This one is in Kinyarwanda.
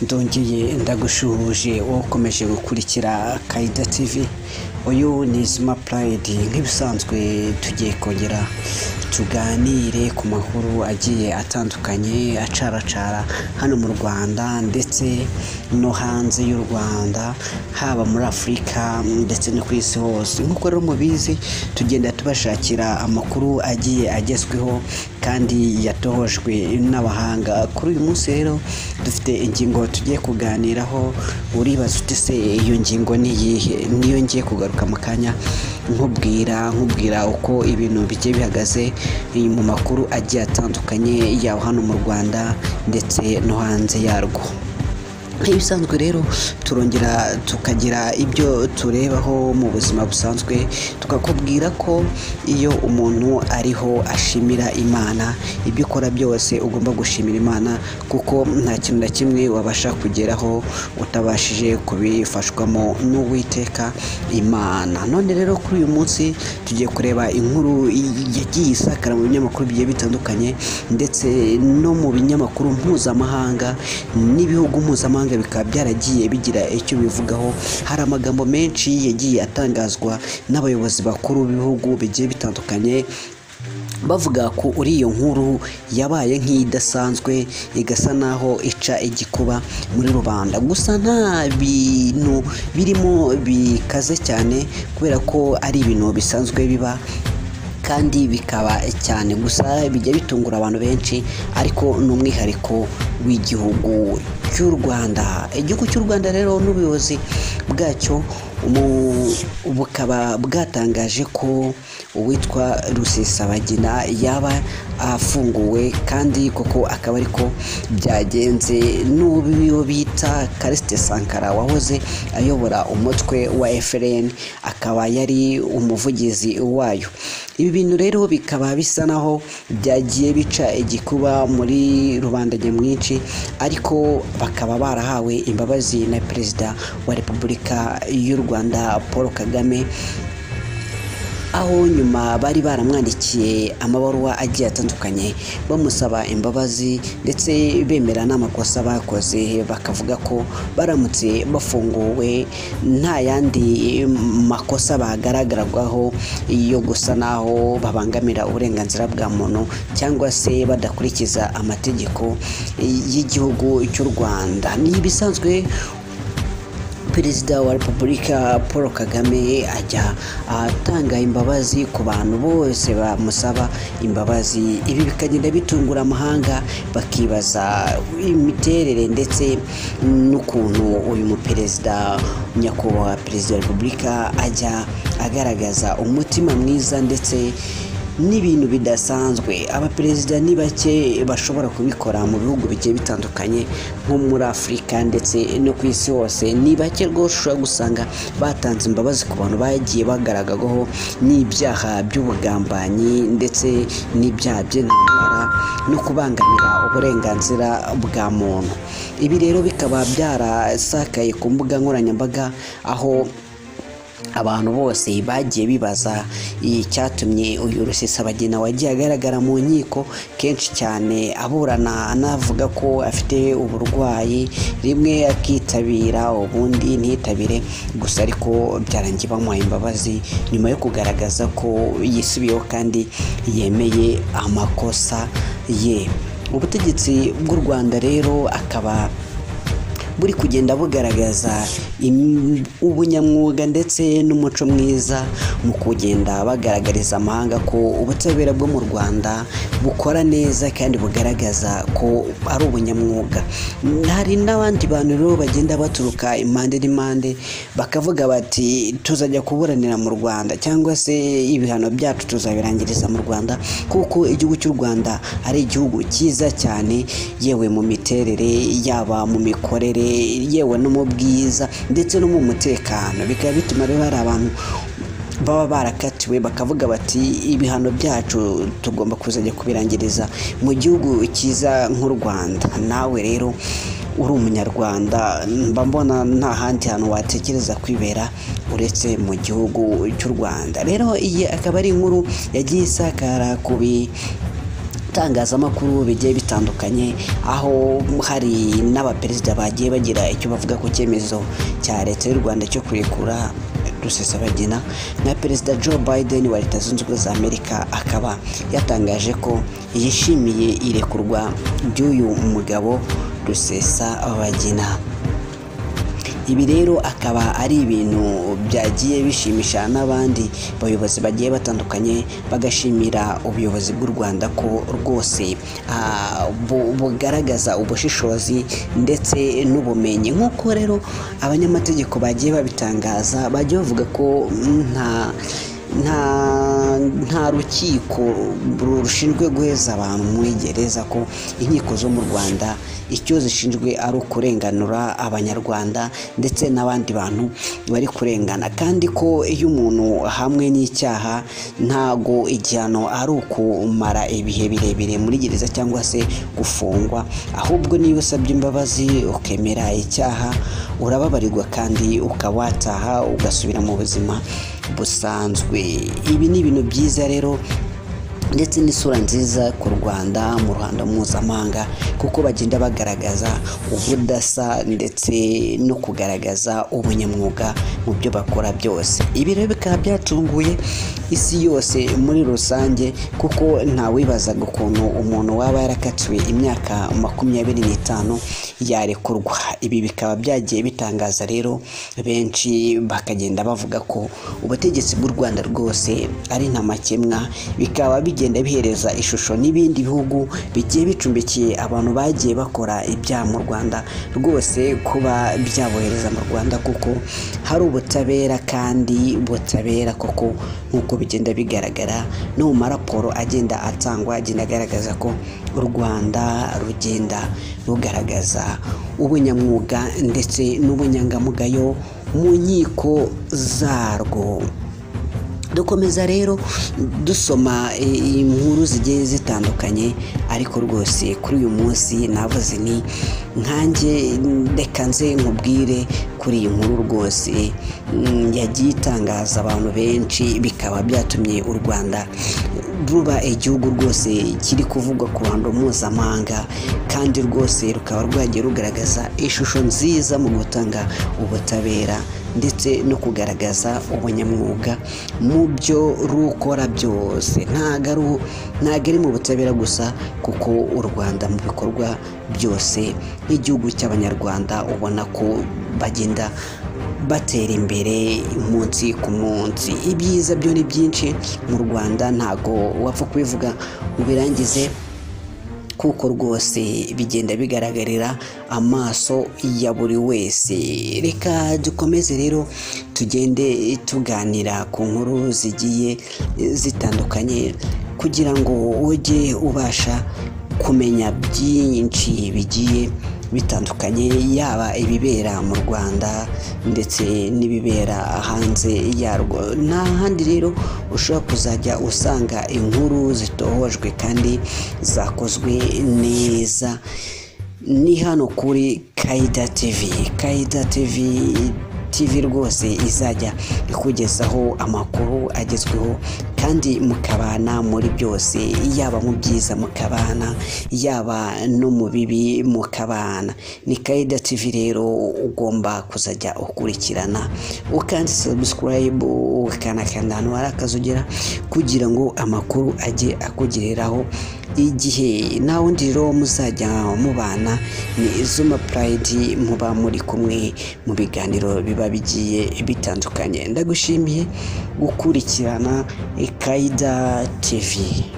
ndongeye ndagushuhuje wowe ukomeje gukurikira kayida tv uyu ni izima purayidi nk'ibisanzwe tugiye kongera tuganire ku makuru agiye atandukanye acaracara hano mu rwanda ndetse no hanze y'u rwanda haba muri afurika ndetse no ku isi hose nk'uko rero mubizi tugenda tubashakira amakuru agiye agezweho kandi yatohojwe n'abahanga kuri uyu munsi rero dufite ingingo tugiye kuganiraho uribaza uti se iyo ngingo ni iyihe niyo ngiye kugaruka mu kanya nkubwira nkubwira uko ibintu bigiye bihagaze mu makuru agiye atandukanye yaba hano mu rwanda ndetse no hanze yarwo nk'ibisanzwe rero turongera tukagira ibyo turebaho mu buzima busanzwe tukakubwira ko iyo umuntu ariho ashimira imana ibyo ukora byose ugomba gushimira imana kuko nta kintu na kimwe wabasha kugeraho utabashije kubifashwamo n'uwiteka imana none rero kuri uyu munsi tugiye kureba inkuru yagiye isakara mu binyamakuru bigiye bitandukanye ndetse no mu binyamakuru mpuzamahanga n'ibihugu mpuzamahanga mpuzamahanga bikaba byaragiye bigira icyo bivugaho hari amagambo menshi yagiye atangazwa n'abayobozi bakuru b'ibihugu bigiye bitandukanye bavuga ko uri iyo nkuru yabaye nk'idasanzwe igasa naho ica igikuba muri rubanda gusa nta bintu birimo bikaze cyane kubera ko ari ibintu bisanzwe biba kandi bikaba cyane gusa bijya bitungura abantu benshi ariko ni umwihariko w'igihugu cy'u Rwanda igihugu cy'u Rwanda rero n'ubuyobozi bwacyo bukaba bwatangaje ko uwitwa rusesabagina yaba afunguwe kandi koko akaba ariko byagenze n'uwo bita karisite sankara wahoze ayobora umutwe wa FLN akaba yari umuvugizi wayo ibi bintu rero bikaba bisa naho byagiye bica igikuba muri rubanda nyamwinshi ariko bakaba barahawe imbabazi na perezida wa repubulika y'u rwanda paul kagame aho nyuma bari baramwandikiye amabaruwa agiye atandukanye bamusaba imbabazi ndetse bemera n'amakosa bakoze bakavuga ko baramutse bafunguwe nta yandi makosa bagaragarwaho yo gusa naho babangamira uburenganzira bwa muntu cyangwa se badakurikiza amategeko y'igihugu cy'u rwanda ni ibisanzwe perezida wa repubulika paul kagame ajya atanga imbabazi ku bantu bose bamusaba imbabazi ibi bikagenda bitungura amahanga bakibaza imiterere ndetse n'ukuntu uyu muperezida nyakubahwa perezida wa repubulika ajya agaragaza umutima mwiza ndetse n'ibintu bidasanzwe abaperezida ni bake bashobora kubikora mu bihugu bigiye bitandukanye nko muri afurika ndetse no ku isi hose ni bake rwose ushobora gusanga batanze imbabazi ku bantu bagiye bagaragaho n'ibyaha by'ubugambanyi ndetse n'ibyaha by'intambara no kubangamira uburenganzira bwa muntu ibi rero bikaba byarasakaye ku mbuga nkoranyambaga aho abantu bose bagiye bibaza icyatumye uyu rusesabagina wagiye agaragara mu nkiko kenshi cyane aburana anavuga ko afite uburwayi rimwe akitabira ubundi ntitabire gusa ariko byarangiye bamuha imbabazi nyuma yo kugaragaza ko yisubiyeho kandi yemeye amakosa ye ubutegetsi bw'u rwanda rero akaba buri kugenda bugaragaza ubunyamwuga ndetse n'umuco mwiza mu kugenda bagaragariza amahanga ko ubutabera bwo mu rwanda bukora neza kandi bugaragaza ko ari ubunyamwuga hari n'abandi bantu rero bagenda baturuka impande n'impande bakavuga bati tuzajya kuburanira mu rwanda cyangwa se ibihano byacu tuzabirangiriza mu rwanda kuko igihugu cy'u rwanda ari igihugu cyiza cyane yewe mu miterere yaba mu mikorere yewe no mu bwiza ndetse no mu mutekano bikaba bituma rero hari abantu baba barakatiwe bakavuga bati ibihano byacu tugomba kuzajya kubirangiriza mu gihugu cyiza nk'u rwanda nawe rero uri umunyarwanda mba mbona nta handi hantu watekereza kwibera uretse mu gihugu cy'u rwanda rero iyi akaba ari inkuru yagiye isakara ku itangazamakuru bigiye bitandukanye aho hari n'abaperezida bagiye bagira icyo bavuga ku cyemezo cya leta y'u rwanda cyo kurekura rusesabagina na perezida joe biden wa leta zunze ubumwe za amerika akaba yatangaje ko yishimiye irekurwa ry'uyu mugabo rusesabagina ibi rero akaba ari ibintu byagiye bishimisha n'abandi bayobozi bagiye batandukanye bagashimira ubuyobozi bw'u rwanda ko rwose ah, bu- bugaragaza ubushishozi ndetse n'ubumenyi nk'uko rero abanyamategeko bagiye babitangaza bagiye bavuga ko mm, nta nta nta rukiko rushinzwe guheza abantu muri gereza ko inkiko zo mu rwanda icyo zishinzwe ari ukurenganura abanyarwanda ndetse n'abandi bantu bari kurengana kandi ko iyo umuntu ahamwe n'icyaha ntago igihano ari ukumara ibihe birebire muri gereza cyangwa se gufungwa ahubwo niyo usabye imbabazi ukemera icyaha urababarirwa kandi ukaba wataha ugasubira mu buzima busanzwe ibi ni ibintu byiza rero ndetse n'isura nziza ku rwanda mu ruhando mpuzamahanga kuko bagenda bagaragaza ubudasa ndetse no kugaragaza ubunyamwuga mu byo bakora byose ibi rero bikaba byatunguye isi yose muri rusange kuko ntawibazaga ukuntu umuntu waba yarakatiwe imyaka makumyabiri n'itanu yarekurwa ibi bikaba byagiye bitangaza rero benshi bakagenda bavuga ko ubutegetsi bw'u rwanda rwose ari ntamakemwa bikaba bigenda bihereza ishusho n'ibindi bihugu bigiye bicumbikiye abantu bagiye bakora ibyaha mu rwanda rwose kuba byabohereza mu rwanda kuko hari ubutabera kandi butabera koko nk'uko bigenda bigaragara no mu maraporo agenda atangwa agenda agaragaza ko u rwanda rugenda rugaragaza ubunyamwuga ndetse n'ubunyangamugayo mu nkiko zarwo dukomeza rero dusoma i- inkuru zigiye zitandukanye ariko rwose kuri uyu munsi navuze ni nkanjye reka nze nkubwire kuri iyi nkuru rwose mm, yagiye itangaza abantu benshi bikaba byatumye u rwanda ruba igihugu rwose kiri kuvugwa ku ruhando mpuzamahanga kandi rwose rukaba rwagiye rugaragaza ishusho nziza mu gutanga ubutabera ndetse no kugaragaza ubunyamwuga mu byo rukora byose ntago ari u- ntago ari mu butabera gusa kuko u rwanda mu bikorwa byose nk'igihugu cy'abanyarwanda ubona ko bagenda batera imbere umunsi ku munsi ibyiza byo ni byinshi mu rwanda ntago wapfa kubivuga ngo birangize kuko rwose bigenda bigaragarira amaso ya buri wese reka dukomeze rero tugende tuganira ku nkuru zigiye zitandukanye kugira ngo ujye ubasha kumenya byinshi bigiye bitandukanye yaba ibibera mu rwanda ndetse n'ibibera hanze yarwo nta handi rero ushobora kuzajya usanga inkuru zitohojwe kandi zakozwe neza ni hano kuri kaida tv kaida tv tv rwose izajya ikugezaho amakuru agezweho kandi mukabana muri byose yaba mu byiza mukabana yaba no mu bibi mukabana ni kaida tv rero ugomba kuzajya ukurikirana ukanze subscribe ukanakanda ahantu hari akazogera kugira ngo amakuru ajye akugereraho igihe nta wundi rero muzajya mubana ni zuma purayidi muba muri kumwe mu biganiro biba bigiye bitandukanye ndagushimiye gukurikirana kaida tivi